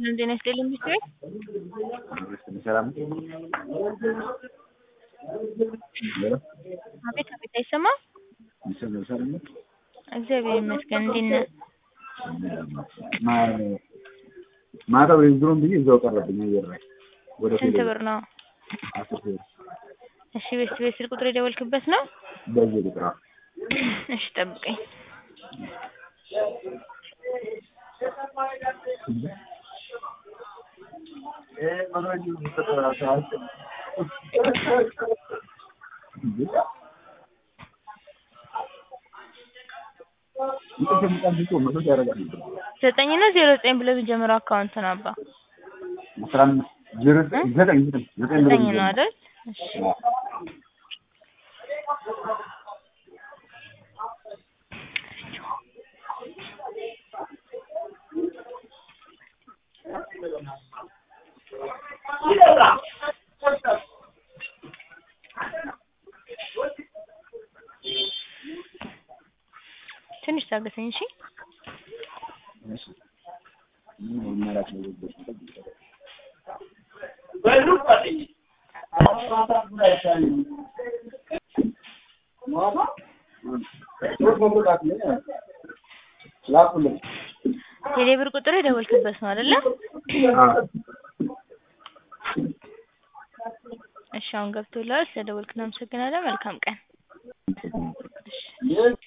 ሰላም ጤና ይስጥልኝ ሚስጥር ሰላም አቤት አቤት አይሰማም ይሰማል ሰላም ነው? እግዚአብሔር ይመስገን እንዴት ነህ ማ- ማታ ወይም ብዬ እዛው ቀረብኝ አየር ላይ ወደ ስንት ቴሌ ብር ነው አስር ሺህ ብር እሺ ቤት ቤት ስልክ ቁጥር የደወልክበት ነው በዚህ ቁጥር አዎ። እሺ ጠብቀኝ ዘጠኝ እና ዜሮ ዘጠኝ ብለህ ቢጀምረው አካውንት ነው አባ አስራ አምስት ዜሮ ዘጠኝ ዘጠኝ ዘጠኝ ዘጠኝ ብሎ ዘጠኝ ነው ቢጀምር። አይደል እሺ ትንሽ ታገሰኝ እሺ እሺ። ምን ይመራል ነው የወደድኩት። ላኩልኝ። ቴሌብር ቁጥር የደወልክበት ነው አይደለ አዎ። እሺ አሁን ገብቶልሃል ስለደወልክ እናመሰግናለን መልካም ቀን